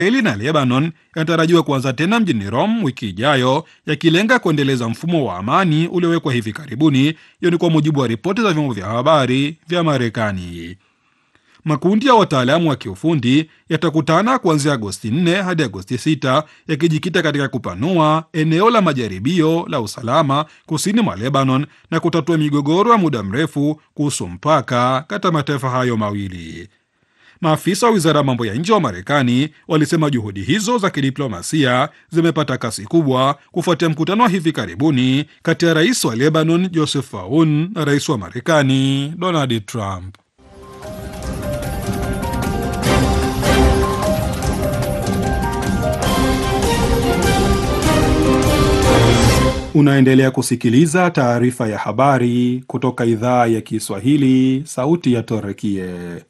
Israeli na Lebanon yanatarajiwa kuanza tena mjini Rome wiki ijayo, yakilenga kuendeleza mfumo wa amani uliowekwa hivi karibuni. Hiyo ni kwa mujibu wa ripoti za vyombo vya habari vya Marekani. Makundi ya wataalamu wa kiufundi yatakutana kuanzia Agosti 4 hadi Agosti 6 yakijikita katika kupanua eneo la majaribio la usalama kusini mwa Lebanon na kutatua migogoro ya muda mrefu kuhusu mpaka kati ya mataifa hayo mawili. Maafisa wa wizara ya mambo ya nje wa Marekani walisema juhudi hizo za kidiplomasia zimepata kasi kubwa kufuatia mkutano wa hivi karibuni kati ya rais wa Lebanon Joseph Aoun na rais wa Marekani Donald Trump. Unaendelea kusikiliza taarifa ya habari kutoka idhaa ya Kiswahili, sauti ya Torekie.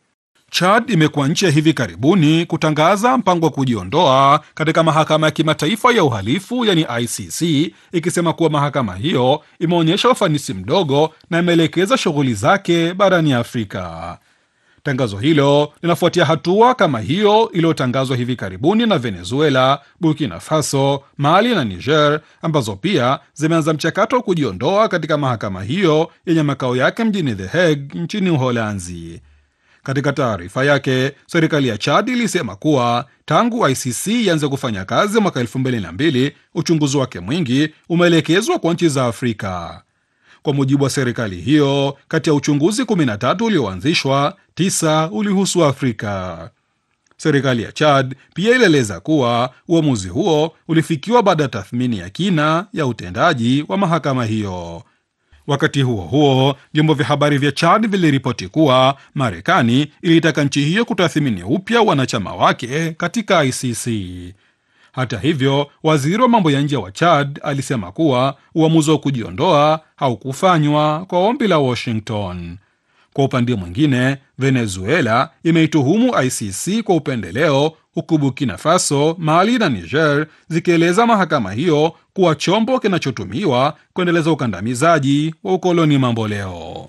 Chad imekuwa nchi ya hivi karibuni kutangaza mpango wa kujiondoa katika mahakama ya kimataifa ya uhalifu yani ICC, ikisema kuwa mahakama hiyo imeonyesha ufanisi mdogo na imeelekeza shughuli zake barani Afrika. Tangazo hilo linafuatia hatua kama hiyo iliyotangazwa hivi karibuni na Venezuela, Burkina Faso, Mali na Niger, ambazo pia zimeanza mchakato wa kujiondoa katika mahakama hiyo yenye makao yake mjini The Hague nchini Uholanzi. Katika taarifa yake, serikali ya Chad ilisema kuwa tangu ICC ianze kufanya kazi mwaka elfu mbili na mbili uchunguzi wake mwingi umeelekezwa kwa nchi za Afrika. Kwa mujibu wa serikali hiyo, kati ya uchunguzi 13 ulioanzishwa, tisa ulihusu Afrika. Serikali ya Chad pia ilieleza kuwa uamuzi huo ulifikiwa baada ya tathmini ya kina ya utendaji wa mahakama hiyo. Wakati huo huo, vyombo vya habari vya Chad viliripoti kuwa Marekani ilitaka nchi hiyo kutathmini upya wanachama wake katika ICC. Hata hivyo, waziri wa mambo ya nje wa Chad alisema kuwa uamuzi wa kujiondoa haukufanywa kwa ombi la Washington. Kwa upande mwingine, Venezuela imeituhumu ICC kwa upendeleo, huku Burkina Faso, Mali na Niger zikieleza mahakama hiyo kuwa chombo kinachotumiwa kuendeleza ukandamizaji wa ukoloni mamboleo.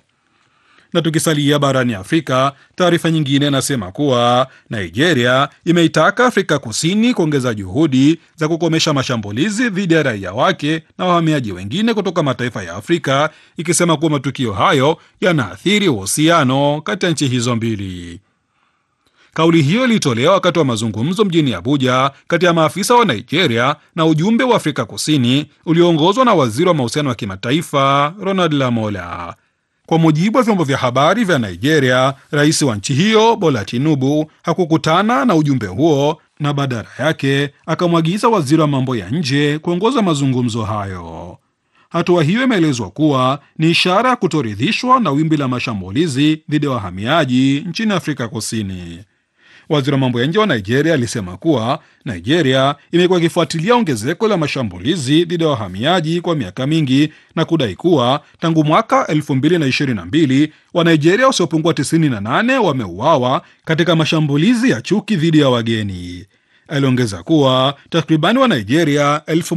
Na tukisalia barani Afrika, taarifa nyingine inasema kuwa Nigeria imeitaka Afrika Kusini kuongeza juhudi za kukomesha mashambulizi dhidi ya raia wake na wahamiaji wengine kutoka mataifa ya Afrika, ikisema kuwa matukio hayo yanaathiri uhusiano kati ya nchi hizo mbili. Kauli hiyo ilitolewa wakati wa mazungumzo mjini Abuja kati ya maafisa wa Nigeria na ujumbe wa Afrika Kusini ulioongozwa na waziri wa mahusiano wa kimataifa Ronald Lamola. Kwa mujibu wa vyombo vya habari vya Nigeria, rais wa nchi hiyo Bola Tinubu hakukutana na ujumbe huo na badala yake akamwagiza waziri wa mambo ya nje kuongoza mazungumzo hayo. Hatua hiyo imeelezwa kuwa ni ishara ya kutoridhishwa na wimbi la mashambulizi dhidi ya wahamiaji nchini Afrika Kusini. Waziri wa mambo ya nje wa Nigeria alisema kuwa Nigeria imekuwa ikifuatilia ongezeko la mashambulizi dhidi ya wahamiaji kwa miaka mingi na kudai kuwa tangu mwaka 2022 Wanigeria wasiopungua 98 wameuawa katika mashambulizi ya chuki dhidi ya wageni. Aliongeza kuwa takribani wa Nigeria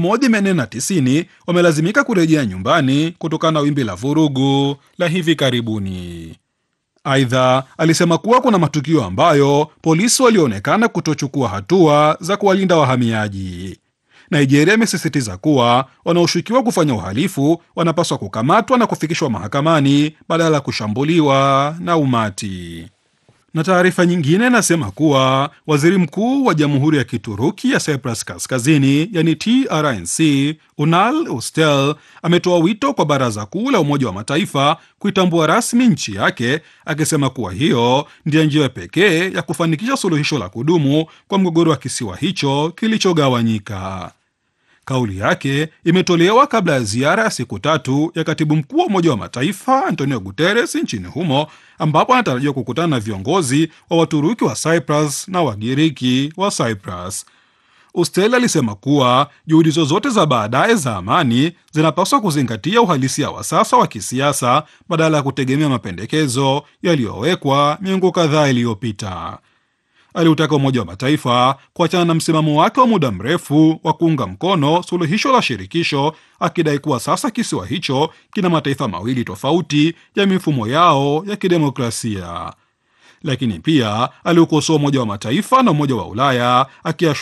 1490 wamelazimika kurejea nyumbani kutokana na wimbi la vurugu la hivi karibuni. Aidha, alisema kuwa kuna matukio ambayo polisi walionekana kutochukua hatua za kuwalinda wahamiaji. Nigeria imesisitiza kuwa wanaoshukiwa kufanya uhalifu wanapaswa kukamatwa na kufikishwa mahakamani badala ya kushambuliwa na umati. Na taarifa nyingine inasema kuwa waziri mkuu wa jamhuri ya Kituruki ya Cyprus Kaskazini, yani TRNC, Unal Ustel ametoa wito kwa baraza kuu la Umoja wa Mataifa kuitambua rasmi nchi yake, akisema kuwa hiyo ndiyo njia pekee ya kufanikisha suluhisho la kudumu kwa mgogoro wa kisiwa hicho kilichogawanyika. Kauli yake imetolewa kabla ya ziara ya siku tatu ya katibu mkuu wa Umoja wa Mataifa Antonio Guterres nchini humo, ambapo anatarajiwa kukutana na viongozi wa Waturuki wa Cyprus na Wagiriki wa Cyprus. Ustel alisema kuwa juhudi zozote za baadaye za amani zinapaswa kuzingatia uhalisia wa sasa wa kisiasa badala ya kutegemea mapendekezo yaliyowekwa miongo kadhaa iliyopita. Aliutaka Umoja wa Mataifa kuachana na msimamo wake wa muda mrefu wa kuunga mkono suluhisho la shirikisho, akidai kuwa sasa kisiwa hicho kina mataifa mawili tofauti ya mifumo yao ya kidemokrasia. Lakini pia aliukosoa Umoja wa Mataifa na Umoja wa Ulaya akiashiria